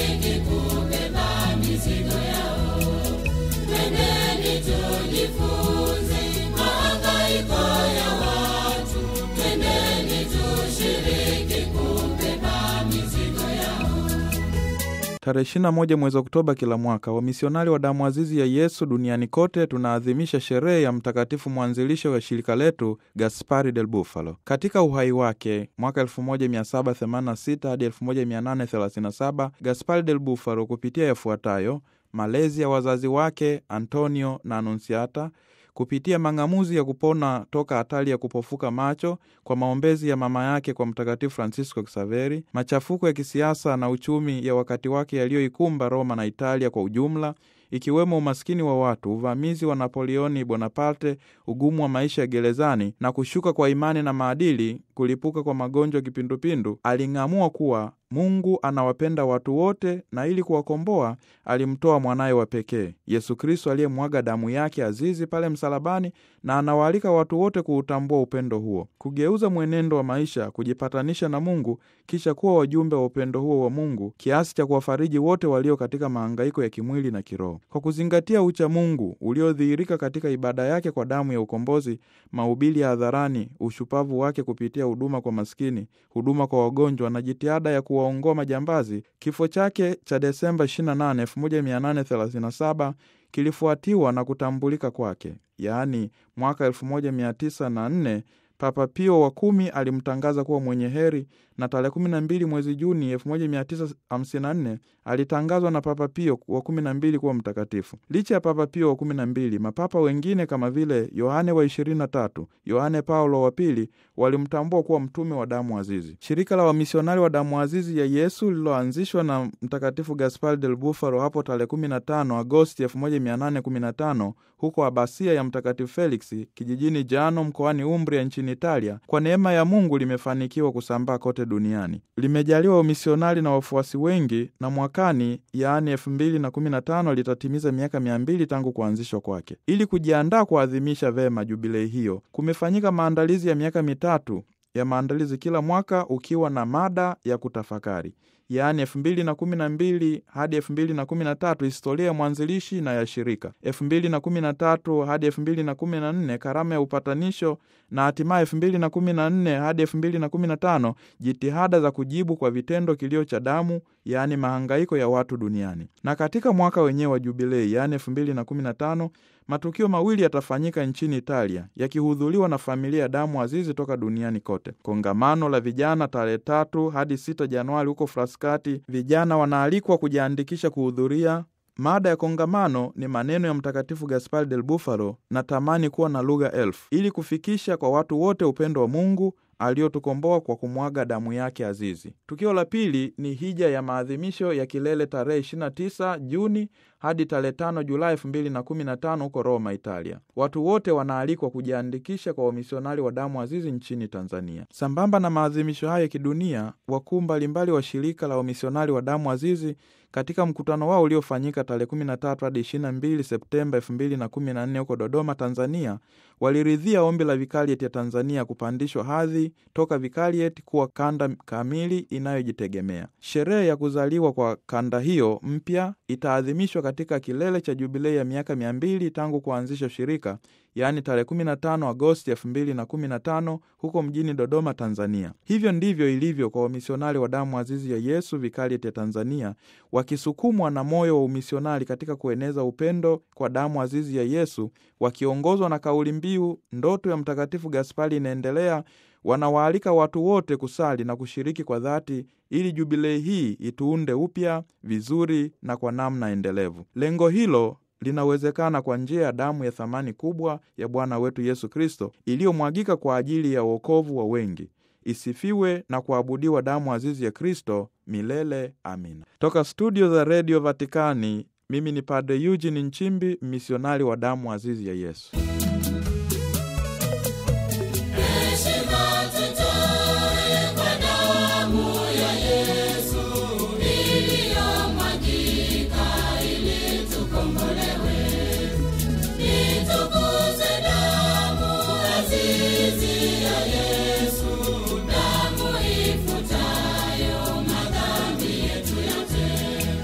tushiriki kubeba mizigo yao. Twendeni tujifunze mahangaiko ya watu, twendeni tushiriki kubeba mizigo yao. Tarehe 21 mwezi Oktoba kila mwaka, wamisionari wa damu azizi ya Yesu duniani kote tunaadhimisha sherehe ya mtakatifu mwanzilisho wa shirika letu Gaspari del Bufalo. Katika uhai wake mwaka 1786 hadi 1837, Gaspari del Bufalo kupitia yafuatayo: malezi ya wazazi wake Antonio na Anunsiata, kupitia mang'amuzi ya kupona toka hatari ya kupofuka macho kwa maombezi ya mama yake kwa Mtakatifu Francisco Xaveri, machafuko ya kisiasa na uchumi ya wakati wake yaliyoikumba Roma na Italia kwa ujumla, ikiwemo umaskini wa watu, uvamizi wa Napoleoni Bonaparte, ugumu wa maisha ya gerezani na kushuka kwa imani na maadili, kulipuka kwa magonjwa ya kipindupindu, aling'amua kuwa Mungu anawapenda watu wote na ili kuwakomboa alimtoa mwanaye wa pekee Yesu Kristo aliyemwaga damu yake azizi pale msalabani, na anawaalika watu wote kuutambua upendo huo, kugeuza mwenendo wa maisha, kujipatanisha na Mungu, kisha kuwa wajumbe wa upendo huo wa Mungu kiasi cha kuwafariji wote walio katika mahangaiko ya kimwili na kiroho, kwa kuzingatia ucha Mungu uliodhihirika katika ibada yake kwa damu ya ukombozi, mahubiri ya hadharani, ushupavu wake kupitia huduma kwa maskini, huduma kwa wagonjwa na jitihada ya kuwaongoa majambazi. Kifo chake cha Desemba 28, 1837 kilifuatiwa na kutambulika kwake, yaani mwaka 1904 Papa Pio wa kumi alimtangaza kuwa mwenye heri na tarehe 12 mwezi Juni 1954 alitangazwa na Papa Pio wa 12 kuwa mtakatifu. Licha ya Papa Pio wa 12, mapapa wengine kama vile Yohane wa 23, Yohane Paulo wa pili walimtambua kuwa mtume wa damu azizi. Shirika la wamisionari wa damu azizi ya Yesu lililoanzishwa na Mtakatifu Gaspar del Bufalo hapo tarehe 15 Agosti 1815 huko abasia ya Mtakatifu Felix kijijini Jano mkoani Umbria nchini Italia, kwa neema ya Mungu limefanikiwa kusambaa kote duniani. Limejaliwa wamisionari na wafuasi wengi, na mwakani, yaani elfu mbili na kumi na tano litatimiza miaka mia mbili tangu kuanzishwa kwake. Ili kujiandaa kuadhimisha vema jubilei hiyo, kumefanyika maandalizi ya miaka mitatu ya maandalizi, kila mwaka ukiwa na mada ya kutafakari yaani elfu mbili na kumi na mbili hadi elfu mbili na kumi na tatu historia ya mwanzilishi na ya shirika, elfu mbili na kumi na tatu hadi elfu mbili na kumi na nne karama ya upatanisho, na hatimaye elfu mbili na kumi na nne hadi elfu mbili na kumi na tano jitihada za kujibu kwa vitendo kilio cha damu, yaani mahangaiko ya watu duniani. Na katika mwaka wenyewe wa jubilei, yaani elfu mbili na kumi na tano matukio mawili yatafanyika nchini Italia yakihudhuriwa na familia ya damu azizi toka duniani kote. Kongamano la vijana tarehe tatu hadi sita Januari huko Fraskati, vijana wanaalikwa kujiandikisha kuhudhuria. Mada ya kongamano ni maneno ya Mtakatifu Gaspar del Bufalo na tamani kuwa na lugha elfu, ili kufikisha kwa watu wote upendo wa Mungu aliyotukomboa kwa kumwaga damu yake azizi. Tukio la pili ni hija ya maadhimisho ya kilele tarehe 29 Juni hadi tarehe 5 Julai 2015 huko Roma, Italia. Watu wote wanaalikwa kujiandikisha kwa wamisionari wa damu azizi nchini Tanzania. Sambamba na maadhimisho hayo ya kidunia, wakuu mbalimbali wa shirika la wamisionari wa damu azizi katika mkutano wao uliofanyika tarehe 13 hadi 22 Septemba 2014 huko Dodoma, Tanzania, waliridhia ombi la vikarieti ya Tanzania kupandishwa hadhi toka vikarieti kuwa kanda kamili inayojitegemea. Sherehe ya kuzaliwa kwa kanda hiyo mpya itaadhimishwa katika kilele cha jubilei ya miaka mia mbili tangu kuanzisha shirika, yaani tarehe 15 Agosti 2015 huko mjini Dodoma, Tanzania. Hivyo ndivyo ilivyo kwa wamisionari wa damu azizi ya Yesu vikarieti ya Tanzania, wakisukumwa na moyo wa umisionari katika kueneza upendo kwa damu azizi ya Yesu, wakiongozwa na kauli mbiu ndoto ya Mtakatifu Gaspari inaendelea. Wanawaalika watu wote kusali na kushiriki kwa dhati ili jubilei hii ituunde upya vizuri na kwa namna endelevu. Lengo hilo linawezekana kwa njia ya damu ya thamani kubwa ya Bwana wetu Yesu Kristo iliyomwagika kwa ajili ya wokovu wa wengi. Isifiwe na kuabudiwa damu azizi ya Kristo milele. Amina. Toka studio za redio Vatikani, mimi ni Padre Eugene Nchimbi, misionari wa damu azizi ya Yesu. Heshima tutoe kwa damu ya Yesu iliyomwagika ili tukombolewe. Itukuze damu azizi ya Yesu, damu ifutayo madhambi yetu yote.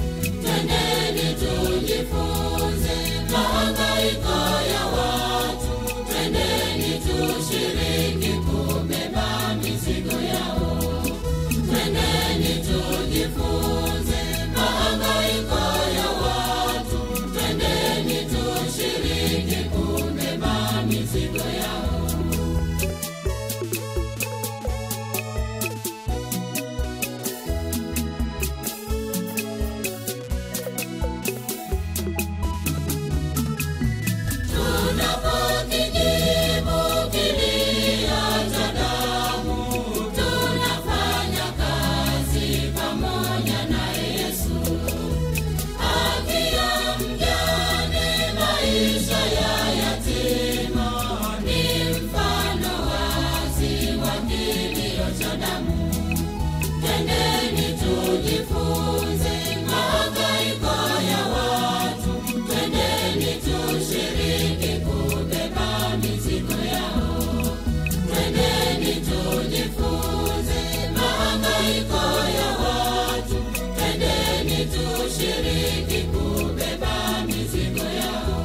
tushiriki kubeba mizigo yao.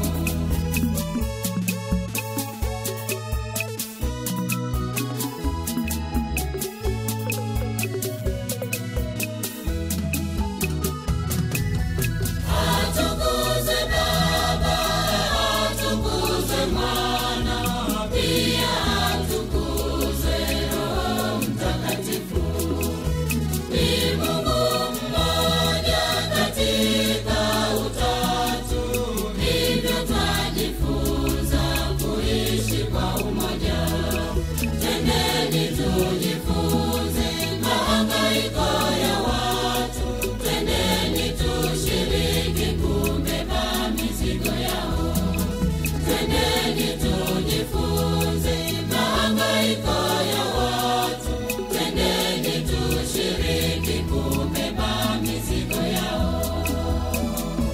Atukuzwe Baba, atukuzwe Mwana, pia atukuzwe Roho Mtakatifu. Ni Mungu mmoja katika Utatu, hivyo twajifunza kuishi kwa umoja. Twendeni tuji